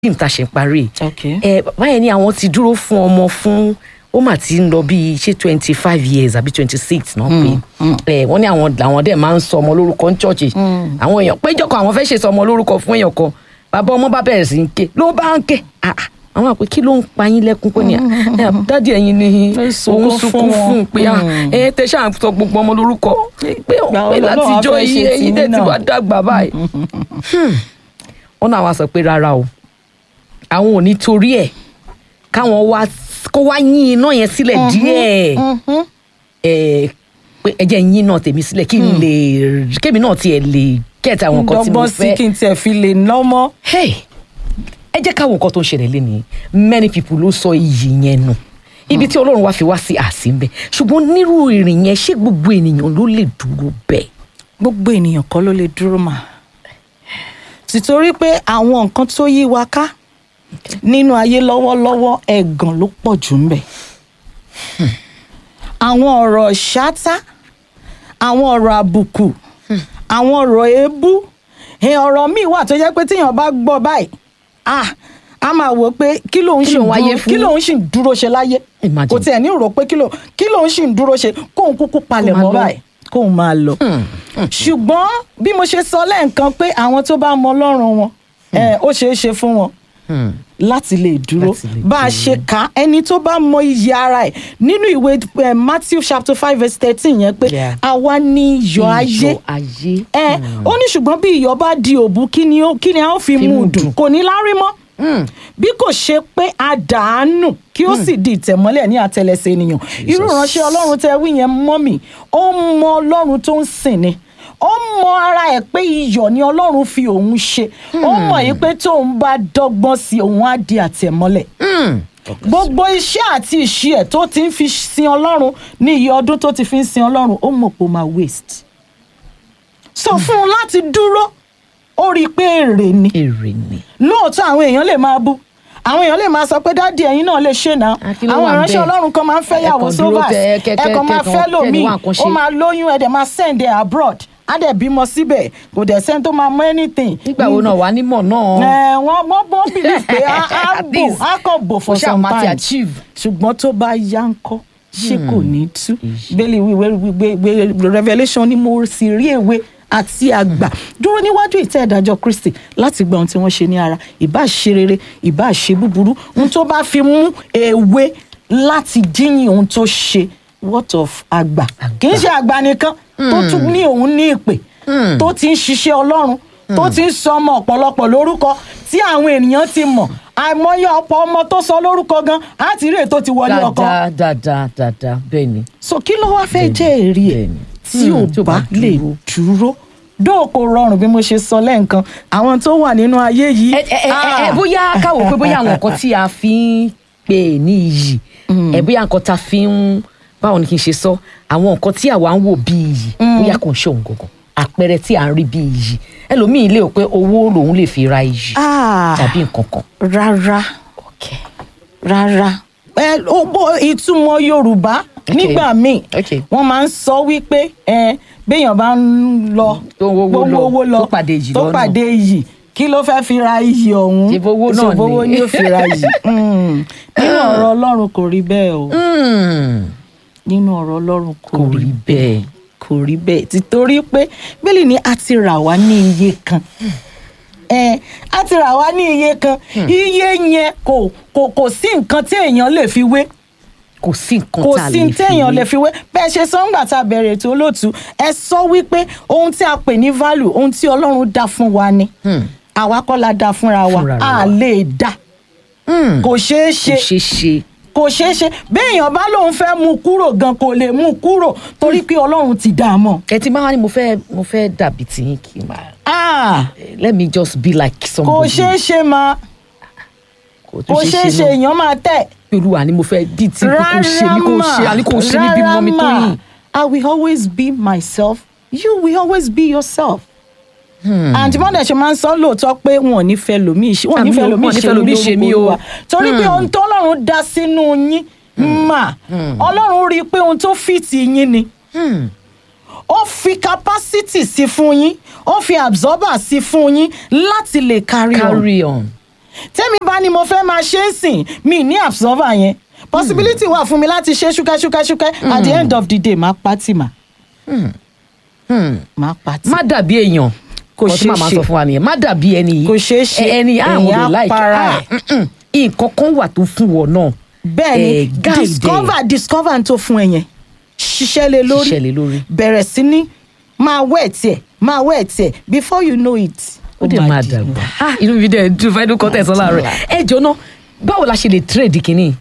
fíìmù tá a ṣe ń parí Okay. ẹ báyẹn ni àwọn ti dúró fún ọmọ fún ó mà ti ń lọ bíi ṣé twenty five years àbí twenty six náà pé ẹ wọ́n ní àwọn làwọn dẹ̀ máa ń sọ ọmọ lórúkọ ní chọ́ọ̀chì àwọn èèyàn péjọ kan àwọn fẹ́ ṣe sọ ọmọ lórúkọ fún èèyàn kan bàbá ọmọ bá bẹ̀rẹ̀ sí ń ké ló bá ń ké Ah, ah. àwọn àpè kí ló ń pa yín lẹ́kún pé ní ẹ dádì ẹ̀yin ni Ẹ sunkún òun sunkún fún wọn. fún un pé ah, ẹ tẹ ṣáà ń sọ gbogbo ọmọ lórúkọ pé pé Ìgbà wo lọ́lọ́run á látijọ́ fẹ́ ṣe yìí ẹ̀yin tiyín tẹ̀ ti náà? wá dàgbà báyìí wọn náà wá sọ pé rárá o àwọn ò ní torí ẹ̀ káwọn wá kó wá yín iná yẹn sílẹ̀ díẹ̀ ẹ pé ẹ jẹ́ yín náà tèmi sílẹ̀ kí n lè kémi náà tiẹ̀ lè kẹta àwọn nǹkan tí mo dọ́gbọ́n sí fẹ́ kí n tiẹ̀ fi lè lọ́mọ́. hey ẹ jẹ́ káwọn nǹkan tó ń ṣẹlẹ̀ lénìí many people ló sọ iyì yẹn nù ibi tí ọlọ́run wá fi wá sí àsìnbẹ̀ ṣùgbọ́n nírú ìrìn yẹn ṣé gbogbo ènìyàn ló lè dúró bẹ́ẹ̀. gbogbo ènìyàn kọ́ ló lè dúró mà tìtorí pé àwọn nǹkan tó yí wa ká nínú ayé lọ́wọ́lọ́wọ́ ẹ̀gàn ló pọ̀ jù ń bẹ̀ àwọn ọ̀rọ̀ ṣáátá àwọn ọ̀rọ̀ àbùkù àwọn ọ̀rọ̀ èébú ẹ̀, ọ̀rọ̀ míì wà tó jẹ́ pé tíyàn bá gbọ́ báyìí ah a máa wò ó pé kí lòun Kí ṣì ń lòun wáyé dúró fún? kí lòun ṣì ń dúró ṣe láyé Imagine. kò tiẹ̀ ní rò pé kí lòun kí lòun ṣì ń dúró ṣe kóun kúkú palẹ̀ máa mọ́ lọ. báyìí kóun máa lọ ṣùgbọ́n bí mo ṣe sọ lẹ́ẹ̀kan pé àwọn tó bá mọ ọlọ́run wọn ẹ, ó ṣeé ṣe fún wọn láti lè dúró Láti lè bá a ṣe kà á ẹni tó bá mọ iyì ara ẹ̀ nínú ìwé eh, Matthew chapter five verse thirteen yẹn pé Yeah. àwa ni iyọ̀ ayé Iyọ̀ ayé. ẹ ó ní ṣùgbọ́n bí iyọ̀ bá di òbu kí ni ó- kí ni a ó fi Fi mú mú un dùn dùn. kò ní lárí mọ́ bí kò ṣe pé a dàánù kí ó sì di ìtẹ̀mọ́lẹ̀ ní àtẹlẹsẹ̀ ènìyàn irú ìránṣẹ́ ọlọ́run tẹ wí yẹn mọ́ mi ó mọ ọlọ́run tó ń sìn ni ó mọ ara ẹ̀ pé iyọ̀ ni ọlọ́run fi òun ṣe ó mọ̀ yìí pé tóun bá dọ́gbọ́n sí òun á di àtẹ̀mọ́lẹ̀ gbogbo iṣẹ́ àti ìṣe ẹ̀ tó ti ń fi sin ọlọ́run ní iye ọdún tó ti fi ń sin ọlọ́run ó mọ̀ pé ó máa waste sọ fún un láti dúró ó rí i pé èrè ni èrè ni. lóòótọ́ àwọn èèyàn lè máa bú àwọn èèyàn lè máa sọ pé dádì ẹ̀yin náà lè ṣe náà Ah, kí ló àwọn wà ìránṣẹ́ ńbẹ̀? ọlọ́run kan máa ń fẹ́ Ẹ yàwó kàn dúró sovas tẹ- kẹ- kẹ- ẹ̀kan máa kẹ- fẹ́ kẹ- lòmíì kẹ́ni wá nǹkan ó ṣe. máa lóyún ẹ̀dẹ̀ máa send ẹ̀ abroad á dẹ̀ bímọ síbẹ̀ kò dẹ̀ sẹ́ni tó máa mọ anything. nígbà wo náà wà nímọ̀ náà. ẹ wọ́n wọ́n wọ́n believe pé á á At bò least á kàn bò for kò ṣáà some máa ti time achieve. ṣùgbọ́n tó bá yá ń kọ́ ṣé kò ní tú bẹ́ẹ̀ni wíwé revelation ni mo sì rí èwe àti àgbà dúró níwájú ìtẹ́ ìdájọ́ Kristi láti gba ohun tí wọ́n ṣe ní ara ìbá ṣe rere ìbá ṣe búburú ohun tó bá fi mú èwe láti díyìn ohun tó ṣe what of àgbà kì í ṣe àgbà nìkan tó tún ní òun ní ìpè tó ti ń ṣiṣẹ́ Ọlọ́run tó ti ń sọ ọmọ ọ̀pọ̀lọpọ̀ lórúkọ tí àwọn ènìyàn ti mọ̀ àìmọye ọ̀pọ̀ ọmọ tó sọ lórúkọ gan á ti rí ètò ti wọlé ọkọ dáadáa dáadáa dáadáa bẹ́ẹ̀ ni. so kí ló wá fẹ́ jẹ́ èrè ẹ̀ bẹ́ẹ̀ni. tí Hmm, ò tí ò bá bá lè dúró. dúró dóò kò rọrùn bí mo ṣe sọ lẹ́ǹkan àwọn tó wà nínú ayé yìí. ẹ ẹ ẹ ẹ ah, bóyá káwọ pé bóyá àwọn nǹkan tí a fi ń pè ní iyì ẹ bóyá nǹkan tá a fi ń báwo ni kí n ṣe sọ àwọn nǹkan tí àwa ń wò bí iyì bóyá kò ń ṣe òun gangan àpẹẹrẹ tí à ń rí bí iyì ẹlòmíì lè rò pé owó lòun lè fi ra iyì ah, tàbí nǹkan kan. rárá Okay. rárá ẹ ó bó ìtumọ̀ yorùbá nígbà míì Okay. wọ́n máa ń sọ wípé ẹ béèyàn bá ń lọ Tó ń wówó lọ, owó lọ tó pàdé iyì tó lọ́nà. pàdé iyì kí ló fẹ́ fi ra iyì ọ̀hún Ṣèbí owó náà Ṣèbí owó ni. ni ó fi ra iyì Mm. nínú ọ̀rọ̀ ọlọ́run kò rí bẹ́ẹ̀ o Hmm, nínú ọ̀rọ̀ ọlọ́run kò kò rí bẹ́ẹ̀. kò rí bẹ́ẹ̀ títorí pé bíbélì ni a ti rà wá ní iye kan ẹ a ti rà wá ní iye kan iye yẹn kò kò kò sí nǹkan tí èèyàn lè fi wé kò sí nǹkan kò tá a sí lè fi téèyàn lè wé. fi wé bẹ́ẹ̀ ṣe sọ ńgbà tá a bẹ̀rẹ̀ ètò olóòtú ẹ sọ wípé ohun tí a pè ní value ohun tí ọlọ́run dá fún wa ni àwa kọ́ la dá fúnra wa Fúnra a wa. lè dá Hmm, kò ṣeé kò ṣe ṣeé ṣe. kò ṣeé ṣe béèyàn bá lóun fẹ́ mú kúrò gan kò lè mú kúrò torí pé ọlọ́run ti dá a mọ̀. ẹ ti máa ní mo fẹ́ mo fẹ́ dàbí tiyín kí n máa Ah, let me just be like kò somebody. ṣeé ṣe máa tún kò ṣeé ṣe náà. èèyàn máa tẹ̀. olúwa ni mo fẹ́ bí tí kò ṣe mí kò ṣe àní kò ṣe mí bí mọ́ mi tó yìn. I will always be myself you will always be yourself. àǹtí mọ́dẹ̀ ṣe máa ń sọ lóòótọ́ pé wọn ò ní fẹ́ lòmíì ṣe wọn ò ní Àmì fẹ́ ò- lòmíì wọn ò ní ṣe fẹ́ lòmíì ṣe mí o. Olúwa. torí pé ohun tó ọlọ́run dá sínú yín mà ọlọ́run rí i pé ohun tó fìtì yín ni ó fi capacity sí fún yín ó fi absorber sí fún yín láti lè carry on carry on. tẹ́mi bá ní mo fẹ́ máa ṣe é sìn mi ní absorber yẹn possibility wà fún mi láti ṣe ṣúkẹ́ṣúkẹ́ṣúkẹ́ at the end of the day máa pátì mà máa pátì. má dàbí èèyàn Kò Nǹkan tí ṣeé màmá ṣe. sọ fún wa nìyẹn má dàbí ẹni yìí Kò ṣeé ṣe. Ẹ- ẹni àwọn Èèyàn á ọdẹ láìka para ẹ̀. nǹkan kan wà tó fún wọn náà bẹ́ẹ̀ ni Eh, guide ẹ̀. discover discover n tó fún ẹ yẹn ṣiṣẹ́ lé lórí Ṣiṣẹ́ lé lórí. bẹ̀rẹ̀ sí ní máa wẹ̀ tiẹ̀ máa wẹ̀ tiẹ̀ before you know it. ó dẹ̀ máa dàgbà Ah, inú mi dẹ̀ dùn fẹ́ẹ́ dúkọ́ tẹ̀sán láàárọ̀ ẹ jọ náà báwo la ṣe lè trade kínní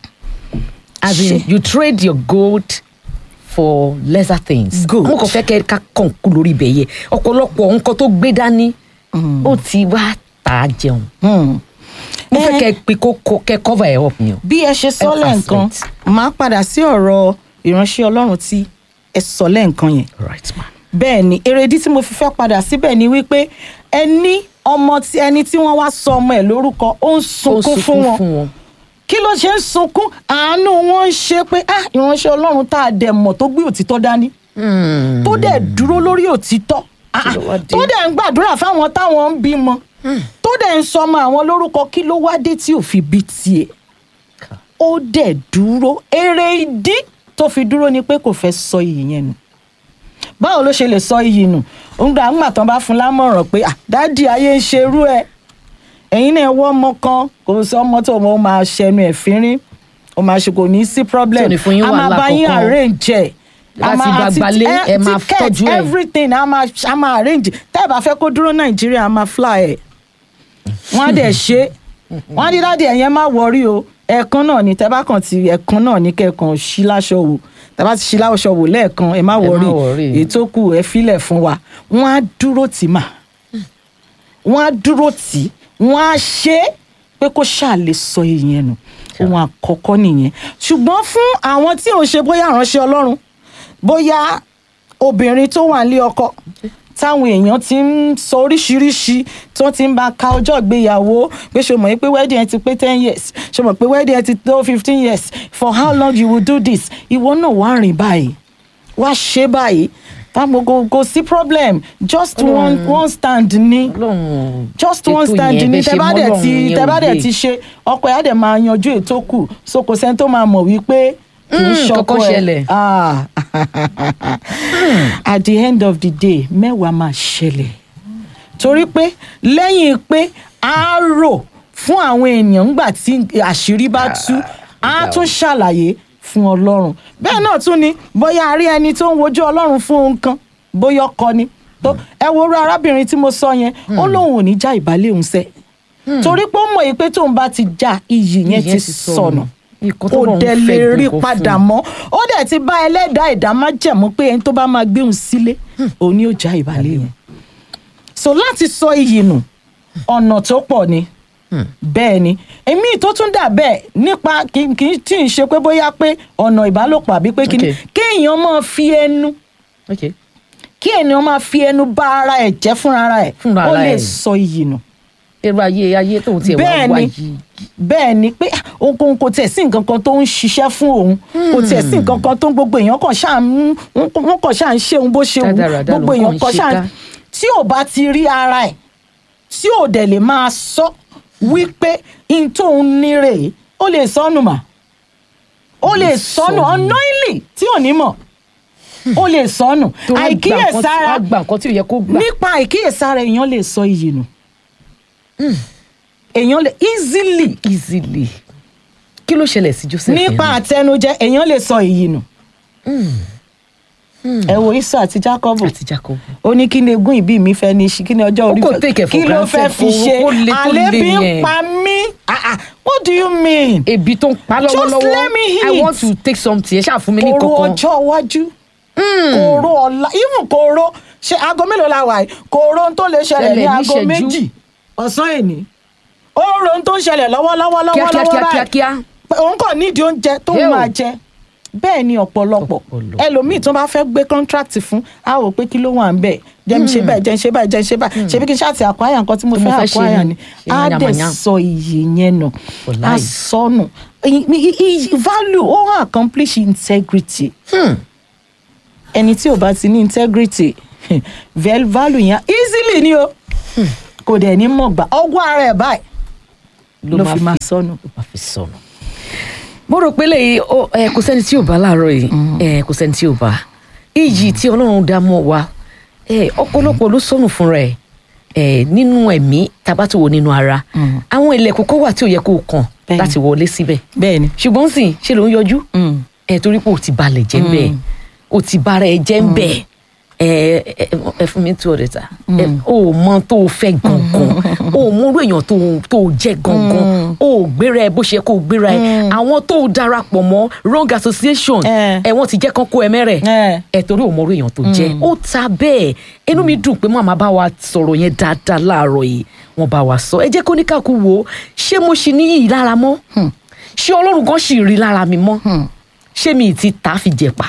as in Ṣe- you trade your gold for lesser things Gold. mo kàn fẹ́ kẹ́ ká kàn kú lórí ibẹ̀ yẹ ọ̀pọ̀lọpọ̀ nǹkan tó gbé dání ó ti wá tà á jẹun Hmm. mo fẹ́ Eh, kẹ́ pé kó kó- kẹ́ cover ẹ̀ up ni o. bí ẹ ṣe sọ Help us lẹ́ǹkan with. máa padà sí ọ̀rọ̀ ìránṣẹ́ ọlọ́run tí ẹ sọ lẹ́ǹkan yẹn right man. bẹ́ẹ̀ ni èrèdí tí mo fi fẹ́ padà síbẹ̀ ni wípé ẹni ọmọ tí ẹni tí wọ́n wá sọ ọmọ ẹ̀ lórúkọ ó ń ó sunkún fún wọn kí ló ṣe ń sunkún àánú wọn ń ṣe pé ah ìránṣẹ́ ọlọ́run tá a dẹ̀ mọ̀ tó gbé òtítọ́ dání Hmm. tó dẹ̀ dúró lórí òtítọ́ ah, Kí ló wá dé? tó dẹ̀ ń gbàdúrà fáwọn táwọn ń bímọ tó dẹ̀ ń sọmọ àwọn lórúkọ kí ló wá dé tí ò fi bí tiẹ̀ ó dẹ̀ dúró èrè ìdí tó fi dúró ni pé kò fẹ́ sọ iyì yẹn nù báwo ló ṣe lè sọ iyì nù ńgbà ńgbà tán bá fún lámọ̀ràn pé ah dádì ayé ń ṣerú ẹ ẹ̀yin náà wọ́ ọmọ kan kò sí ọmọ tó mọ̀ ó máa ṣẹnu ẹ̀ fínrín ó máa ṣe kò ní sí problem Tí ò ní fún yín a máa wàhálà bá yín kankan. arrange ẹ̀ a Láti máa- gbàgbà àti- lé, ẹ- ẹ máa ticket, tọ́jú ẹ̀. everything a máa a máa arrange tẹ́ ẹ bá fẹ́ kó dúró nàìjíríà a máa fly ẹ̀ wọ́n á dẹ̀ ṣe wọ́n á ní dáàdi ẹ̀yẹn má wọrí o ẹ̀ẹ̀kan náà ni tẹ́ bá kàn ti ẹ̀ẹ̀kan náà ní kẹ́ẹ̀kan ṣí láṣọ wò tẹ́ bá ti ṣí láṣọ wò lẹ́ẹ̀kan ẹ má wọrí worry. ètò kù ẹ filẹ̀ fún wa wọ́n á dúró tì mà wọ́n á dúró tì wọ́n á ṣe é pé kó ṣáà lè sọ ìyẹn nù ohun àkọ́kọ́ nìyẹn ṣùgbọ́n fún àwọn tí ò ṣe bóyá ìránṣẹ́ ọlọ́run bóyá obìnrin tó wà nílé ọkọ táwọn èèyàn ti ń sọ oríṣiríṣi tó ti ń bá ka ọjọ́ ìgbéyàwó pé ṣe mọ̀ pé wedding ẹ ti pé ten years ṣe mọ̀ pé wedding ẹ ti tó fifteen years for how long you will do this ìwọ náà wá rìn báyìí wá ṣe báyìí táwọn kò kò sí problem just one one stand ni Ọlọ́run just one ètò stand yẹn ni bẹ́ ṣe tẹ bá mọ́ dẹ̀ Ọlọ́run ti yẹn tẹ bá ò dẹ̀ yé. ti ṣe ọkọ ẹ̀ á dẹ̀ máa yanjú ètò kù so kò sẹ́ni tó máa mọ̀ wípé kì í Mm, ṣọkọ kankan ṣẹlẹ̀. ẹ̀ Ah. at the end of the day mẹ́wàá máa ṣẹlẹ̀ torí pé lẹ́yìn pé a rò fún àwọn èèyàn ńgbà tí àṣírí bá tú a tún ṣàlàyé fún ọlọ́run bẹ́ẹ̀ náà tún ni bóyá a rí ẹni tó ń wojú ọlọ́run fún ohun kan bóyá ọkọ ni tó ẹ wo orú arábìnrin tí mo sọ yẹn ó lóun ò ní já ìbálẹ̀ òun sẹ́ torí pé ó mọ̀ yìí pé tóun bá ti já iyì yẹn ti sọnù Nǹkan kò tọ́lọ́run dẹ̀ fẹ́ lè gan rí kó fún padà un. mọ́ ó dẹ̀ ti bá ẹlẹ́dàá ẹ̀dá má jẹ̀mú pé ẹni tó bá máa gbé òun sílé òun ni ó já ìbálẹ̀ yẹn so láti sọ iyì nù ọ̀nà tó pọ̀ ni bẹ́ẹ̀ ni èmi tó tún dà bẹ́ẹ̀ nípa kì kì í tí ì ṣe pé bóyá pé ọ̀nà ìbálòpọ̀ àbí pé kíni Okay. kéèyàn máa fi ẹnu Okay. kí ènìyàn máa fi ẹnu bá ara ẹ̀ jẹ́ fúnra ara ẹ̀ Fúnra ó ara lè ẹ̀. sọ iyì nù èrò ayé ayé tóun tiẹ̀ wá bẹ́ẹ̀ wá ni yìí bẹ́ẹ̀ ni pé ah, òun kò tiẹ̀ sí nǹkan kan tó ń ṣiṣẹ́ fún òun kò tiẹ̀ sí nǹkan kan tó ń gbogbo èèyàn kàn ṣáà ń wọ́n kàn ṣáà ń ṣe òun bó ṣe wù Rádaràda gbogbo ló èèyàn kàn kàn ń ṣe ṣáà ká. tí ò bá ti rí ara ẹ̀ tí ò dẹ̀ lè máa sọ wípé n tóun ní rèé ó lè sọnù mà ó lè sọnù sọnù. unknowingly tí ò ní mọ̀ ó lè sọnù tó wá gbà nǹkan tí- àìkíyèsára wá gbà nǹkan tí ò yẹ kó gbà nípa àìkíyèsára èèyàn lè sọ iyì nù èèyàn lè easily easily kí ló ṣẹlẹ̀ sí Joseph yẹn nípa náà? àtẹnujẹ èèyàn lè sọ èyí nù ẹ wo Esau àti Jacob àti Jacob ó ní kí ni egún ìbí mi fẹ́ ní ṣe kí ni ọjọ́ orí kò fẹ́- take it for kí ló fẹ́ granted. fi Ó- ṣe ó le tó àlébi le ń yẹn. pa mí Ah, ah, what do you mean ebi tó ń pa Just lọ́wọ́lọ́wọ́ let me I eat. want to take something ẹ ṣáà fún mi ní kòrò kankan ọjọ́ iwájú kòrò ọ̀la even kòrò ṣe aago mélòó la wà yìí kòrò ohun tó lè ṣẹlẹ̀ Ṣẹlẹ̀ ní ní aago ìṣẹ́jú. méjì ọ̀sán èní ó rò ohun tó ń ṣẹlẹ̀ lọ́wọ́lọ́wọ́ lọ́wọ́ kíákíá lọ́wọ́ kíákíá báyìí kíá pé òun kàn nídìí oúnjẹ tó ń Hell. máa jẹ bẹ́ẹ̀ ni ọ̀pọ̀lọpọ̀ Ọ̀pọ̀lọpọ̀. ẹlòmíì tó bá fẹ́ gbé contract fún a ò pé kí ló wà ń bẹ̀ jẹ́ mi ṣe báyìí jẹ́ mi ṣe báyìí jẹ́ mi ṣe báyìí ṣebí kí n ṣáàtì àkwáyà nǹkan tí mo Tí mo fẹ́ fẹ́ ṣe àkwáyà ni. ni Ṣe á dẹ̀ yàmàyà. sọ iye yẹn nù For á life. sọnù I- I- I- value ó accomplish integrity Hmm. ẹni tí ò bá ti ní integrity vel- value yẹn easily ni o kò dẹ̀ ní mọ̀ gbà ọwọ́ ara ẹ̀ báyìí ló fi máa sọnù. ló máa fi sọnù. mo rò pé lẹ́yìn ó, ẹ, kò sẹ́ni tí ò bá láàárọ̀ yìí ẹ, kò sẹ́ni tí ò bá iyì tí ọlọ́run dá mọ́ wa ẹ, ọ̀pọ̀lọpọ̀ ló sọnù fúnra ẹ̀ ẹ, nínú ẹ̀mí tabátò wo nínú ara àwọn ilẹ̀kùn kan wà tí ò yẹ kó o kàn Bẹ́ẹ̀ni. láti wọlé síbẹ̀ bẹ́ẹ̀ ni. ṣùgbọ́n sì ṣe ló ń yọjú Mm. ẹ torí pé o ti balẹ̀ jẹ́ ń bẹ́ẹ̀ o ti bára ẹ jẹ́ ń bẹ́ẹ̀ ẹ ẹ ẹ fún mi two hundred ta ẹ o mọ tó o fẹ́ gangan o mọ orú èèyàn tó o- tó o jẹ́ gangan o ò gbéra ẹ bó ṣe kó o gbéra ẹ àwọn tó o darapọ̀ mọ́ wrong association Eh. ẹ wọ́n ti jẹ́ kán kó ẹ mẹ́rẹ̀ Eh. ẹ torí o mọ orú èèyàn tó jẹ́ ó ta bẹ́ẹ̀ inú mi dùn pé màmá bá wa sọ̀rọ̀ yẹn dáadáa láàárọ̀ yìí wọ́n bá wa sọ ẹ jẹ́ kó ní káàkú wo ṣé mo ṣì ní yìí lára mọ́ ṣé ọlọ́run gan ṣì rí lára mi mọ́ ṣé mi ì ti ta fi jẹ̀pà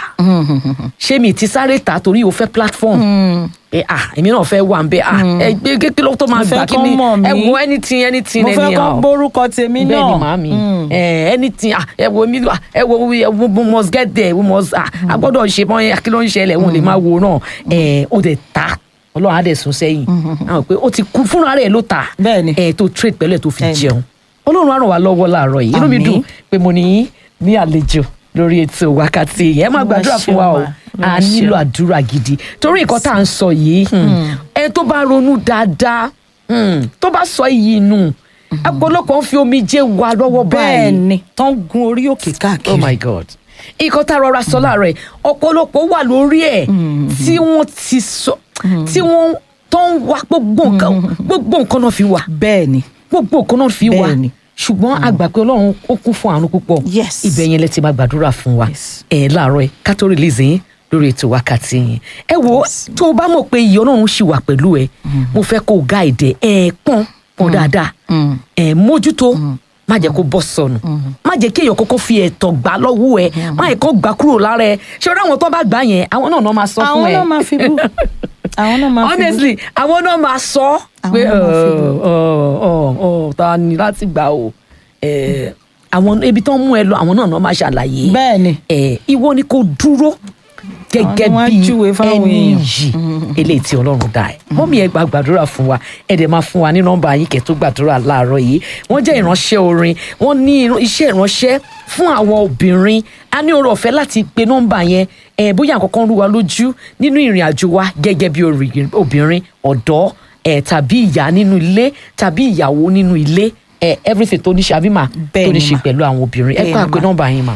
ṣé mi ì ti sáré ta torí o fẹ́ platform ẹ ah èmi náà fẹ́ wà ń bẹ ah ẹ gbé kékeré ló tó máa Mo fẹ́ gbà kí kán ni mọ̀ mí. ẹ wo anything anything mo fẹ́ anyhow kọ́ gbórúkọ tèmi náà. bẹ́ẹ̀ ni màámi ẹ anything ah ẹ wo mi ah ẹ wo we we we must get there we must ah a gbọ́dọ̀ ṣe mọ́ yẹn kí ló ń ṣẹlẹ̀ òun lè máa wo náà ẹ ó dẹ̀ ta ọlọ́run á dẹ̀ sún sẹ́yìn àwọn pé ó ti kú fúnra rẹ̀ ló ta Bẹ́ẹ̀ ni. ẹ tó trade pẹ̀lú ẹ̀ tó fi Bẹ́ẹ̀ ni. jẹun ọlọ́run á ràn wá lọ́wọ́ láàárọ̀ yìí inú mi Àmín. dùn pé mo ní yín ní àlejò lórí ètò wákàtí yìí ẹ máa Olúwa gbàdúrà fún wa o ṣeun ma. a Olúwa nílò ṣeun. àdúrà gidi torí nǹkan tá à ń sọ yìí ẹ tó bá ronú dáadáa hmm, tó bá sọ iyì nù ọ̀pọ̀lọpọ̀ ń fi omijé wa lọ́wọ́ bẹ́ẹ̀ báyìí ni tó ń gun orí òkè káàkiri. oh my god nǹkan tá a rọra sọ láàárọ̀ yìí ọ̀pọ̀lọpọ̀ wà lórí ẹ̀ tí wọ́n ti sọ tí wọ́n tó ń wá gbogbo nǹkan gbogbo nǹkan náà fi wà bẹ́ẹ̀ ni. gbogbo nǹkan náà fi wà Bẹ́ẹ̀ni. ṣùgbọ́n a gbà pé ọlọ́run ó kún fún àánú púpọ̀ Yes. ibẹ̀ yẹn lẹ ti máa gbàdúrà fún wa Yes. ẹ̀ láàárọ̀ ẹ̀ ká tó release yín lórí ètò wákàtí yín ẹ wo Yes. tó o bá mọ̀ pé iye ọlọ́run ṣì wà pẹ̀lú ẹ mo fẹ́ kó o guide ẹ ẹ pọ́n pọ́n dáadáa Mm. ẹ mójútó má jẹ́ kó bọ́ sọnù má jẹ́ kí èèyàn kọ́kọ́ fi ẹ̀tọ́ gbà lọ́wọ́ ẹ má yẹ kó gbà kúrò lára ẹ ṣé o ráwọn tó bá gbà yẹn àwọn náà náà máa sọ fún àwọn ẹ náà máa fi bú. àwọn náà máa fi bú. honestly àwọn náà máa sọ Àwọn pé náà máa fi bú. ọ ọ ọ ta ni láti gbà o Eh, àwọn ibi tó ń mú ẹ lọ àwọn náà náà máa ṣàlàyé bẹ́ẹ̀ ni. Eh, ìwọ ni kò dúró gẹ́gẹ́ Àwọn bí júwe fáwọn ẹni èèyàn. yìí eléyìí tí ọlọ́run dá ẹ mọ́mí ẹ gba gbàdúrà fún wa ẹ dẹ̀ máa fún wa ní nọ́mbà yín kẹ́ tó gbàdúrà láàárọ̀ yìí wọ́n jẹ́ ìránṣẹ́ orin wọ́n ní irun- iṣẹ́ ìránṣẹ́ fún àwọn obìnrin a ní oore ọ̀fẹ́ láti pe nọ́mbà yẹn ẹ bóyá àkọ́kọ́ ń rú wa lójú nínú ìrìn àjò wa gẹ́gẹ́ bí orin- obìnrin ọ̀dọ́ ẹ tàbí ìyá nínú ilé tàbí ìyàwó nínú ilé ẹ everything tó ní ṣe àbí mà tó Bẹ́ẹ̀ ní ni ṣe mà. pẹ̀lú àwọn obìnrin ẹ Bẹ́ẹ̀ kọ́ ni àpè mà. nọ́mbà yín mà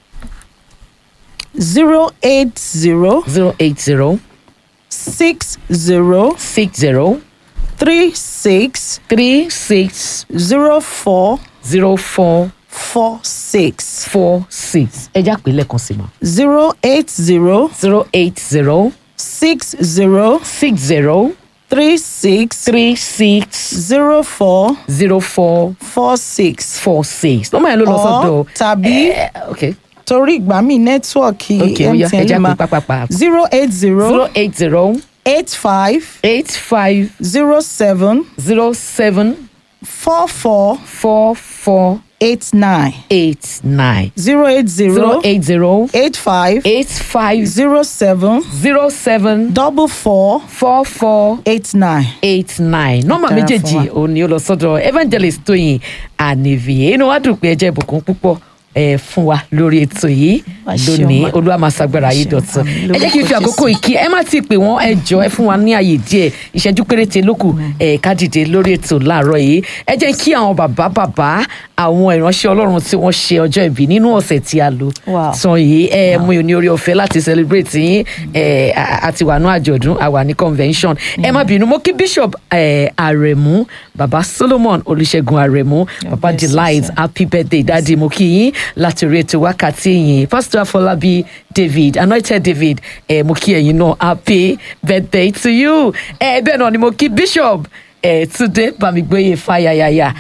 zero eight zero zero eight zero six zero six zero three six three six zero four zero four four six four six ẹ já pé lẹ́ẹ̀kan sí ma zero eight zero zero eight zero six zero six zero three six three six zero four zero four four six. four six lọ́mọ yẹn ló lọ sọ́dọ̀ Or tàbí Eh, ok torí ìgbà míì nẹ́tíwọ̀kì ok ó yá ẹ MTN já lè pé máa pápápá zero eight zero zero eight zero eight five eight five zero seven zero seven four four four four eight nine eight nine zero eight zero zero eight zero eight five eight five zero seven zero seven double four four four eight nine. eight nine nọ́mbà Dára fún méjèèjì wa. òun ni ó lọ sọ́dọ̀ evangelist tóyìn ànìvìyẹ inú wa dùn pé ẹ jẹ́ ìbùkún púpọ̀ ẹ fún wa lórí ètò yìí Wá ṣeun lónìí ma. olúwa máa ṣàgbára Wá yìí ṣeun, dọ̀tun àmín. ẹ jẹ́ kí n fi Lórúkọ àkókò Jésù. ìkí ẹ má ti pè wọ́n ẹ jọ ẹ fún wa ní àyè díẹ̀ ìṣẹ́jú péréte lókù ẹ ká dìde lórí ètò láàárọ̀ yìí ẹ jẹ́ kí àwọn bàbá bàbá àwọn ìránṣẹ́ ọlọ́run tí wọ́n ṣe ọjọ́ ìbí nínú ọ̀sẹ̀ tí a lò Wow. tán yìí ẹ mú ní orí ọ̀fẹ́ láti celebrate yín ẹ àti wà ní àjọ̀dún àwa ní convention ẹ má bínú mo kí bishop ẹ àrẹ̀mú baba solomon olùṣègùn àrẹ̀mú baba bless you, delight sir. happy birthday dadi mo kí yín láti orí ètò wákàtí yìí pastor afọlábí david anointed david ẹ mo kí ẹ̀yin náà happy birthday to you ẹ bẹ́ẹ̀ náà ni mo kí bishop ẹ túndé bámigbóyè fàyàyàyà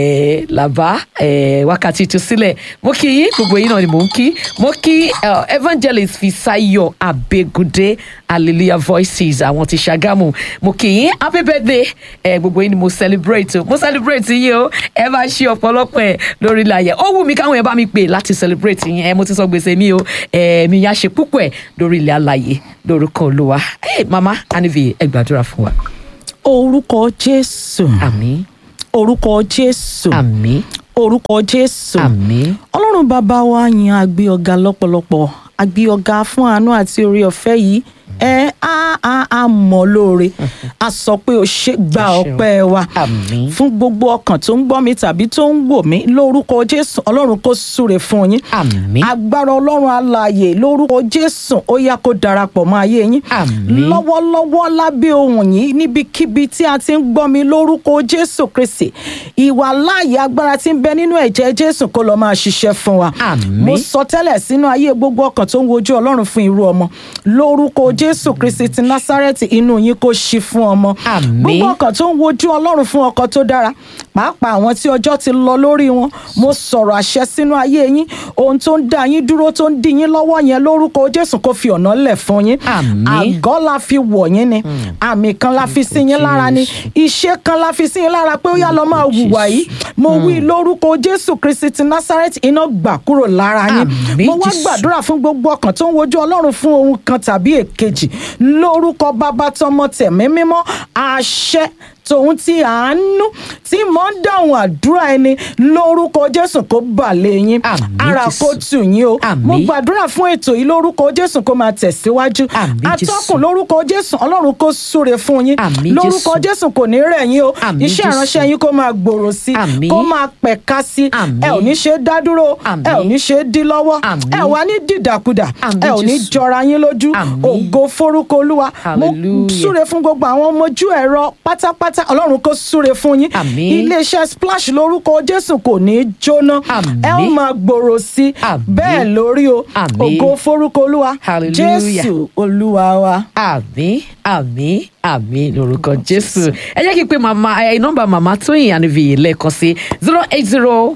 ẹ làbá ẹ wákàtí tó sílẹ̀ mo kí yín gbogbo yín náà ni mò ń kí mo kí ẹ, evangelist fisayo abegunde hallelujah voices àwọn ti ṣàgámù mo kí yín happy birthday ẹ gbogbo yín ni mo celebrate o mo celebrate yín o ẹ bá ṣe ọ̀pọ̀lọpọ̀ ẹ lórí ilẹ̀ ó wù mí káwọn ẹ bá mi pè láti celebrate yín ẹ mo ti sọ gbèsè mi o ẹ mi yá ṣe púpọ̀ ẹ lórí ilẹ̀ alàyè lórúkọ olúwa ẹ mama anivi ẹ gbàdúrà fún wa orúkọ jésù àmín orúkọ jésù àmín orúkọ jésù àmín ọlọ́run bàbá wa yan àgbé ọ̀gá lọ́pọ̀lọpọ̀ àgbé ọ̀gá fún àánú àti orí ọ̀fẹ́ yìí ẹ á á á mọ̀ lóore a sọ pé o ṣe gba O ṣeun. ọpẹ́ wa Àmín. fún gbogbo ọkàn tó ń gbọ́ mi tàbí tó ń wò mí lórúkọ jésù ọlọ́run kó súre fún yín Àmín. agbára ọlọ́run alààyè lórúkọ jésù ó yá kó darapọ̀ mọ́ ayé yín Àmín. lọ́wọ́lọ́wọ́ lábẹ́ ohùn yìí níbikíbi tí a ti ń gbọ́ mi lórúkọ jésù kristi ìwà láàyè agbára tí ń bẹ nínú ẹ̀jẹ̀ jésù kó lọ́ọ́ máa ṣiṣẹ́ fún wa Àmín. mo sọ tẹ́lẹ̀ sínú ayé gbogbo ọkàn tó ń wojú ọlọ́run fún irú ọmọ lórúkọ jésù kristi ti násárẹ́tì inú yín kó ṣí fún ọmọ Àmín. gbogbo ọkàn tó ń wojú ọlọ́run fún ọkọ tó dára pàápàá àwọn tí ọjọ́ ti lọ lórí wọn mo sọ̀rọ̀ àṣẹ sínú ayé yín ohun tó ń dá yín dúró tó ń dí yín lọ́wọ́ yẹn lórúkọ jésù kó fi ọ̀nà lẹ̀ fún yín Àmín. àgọ́ la fi wọ̀ yín ni àmì kan la fi sí yín lára ni iṣẹ́ kan la fi sí yín lára pé ó yá lọ máa hùwà yìí mo wí lórúkọ jésù kristi ti násárẹ́tì iná gbà kúrò lára yín Àmín, mo wá Jésù. gbàdúrà fún gbogbo ọkàn tó ń wojú ọlọ́run fún ohun kan tàbí èkejì lórúkọ bàbá tọmọ tẹ̀mí mímọ́ àṣẹ tòun ti àánú tí mò ń dáhùn àdúrà ẹni lórúkọ jésù kó bà lé yín Àmín, ara Jésù. kó tù yín o Àmín. mo gbàdúrà fún ètò yìí lórúkọ jésù kó máa tẹ̀síwájú Àmín, Jésù. atọ́kùn lórúkọ jésù ọlọ́run kó súre fún yín Àmín, lórúkọ Jésù. jésù kò ní rẹ̀ yín o Àmín, iṣẹ́ Jésù. ìránṣẹ́ yín kó máa gbòòrò sí Àmín. kó máa pẹ̀ka sí Àmín. ẹ ò ní ṣe é dá dúró Àmín. ẹ ò ní ṣe é dí lọ́wọ́ Àmín. ẹ wà ní dìdàkudà Àmín, ẹ ò ní Jésù. jọra yín lójú Àmín. ògo forúkọ olúwa mo Hallelujah. súre fún gbogbo àwọn ọmọ ojú ẹ̀rọ pátápátá ọlọ́run kó súre fún yín Àmín. iléeṣẹ́ splash lórúkọ jésù kò ní í jóná Àmín. ẹ ó máa gbòòrò sí i Àmín. bẹ́ẹ̀ lórí o Àmín. ògo forúkọ olúwa Hallelujah. jésù olúwa wa. àmín àmín àmín lórúkọ jésù ẹ jẹ́ kí n pe màmá ẹ nọ́mbà màmá tóyìn àníbìyí lẹ́ẹ̀kan sí zero eight zero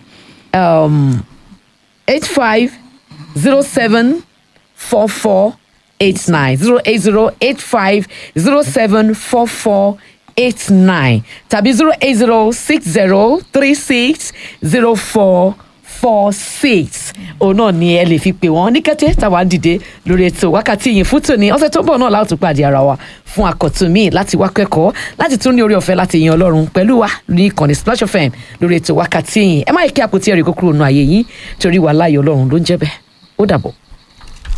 eight five zero seven four four eight nine zero eight zero eight five zero seven four four eight nine tàbí zero eight zero six zero three six zero four four six òun náà ni ẹ lè fi pè wọ́n ní kété táwa ń dìde lórí ètò wákàtí yìí fún tòní ọ̀sẹ̀ tó ń bọ̀ náà láti pàdé ara wa fún àkọ́tún míì láti wá kẹ́kọ̀ọ́ láti tún ní orí ọ̀fẹ́ láti yan ọlọ́run pẹ̀lú wa ní ìkànnì splash fm lórí ètò wákàtí yìí ẹ má yẹ kí àpótí ẹ̀rí kó kúrò nù ayé yín torí wàhálà ayọ̀ ọlọ́run ló ń jẹ́ bẹ́ẹ̀ ó dàbọ̀.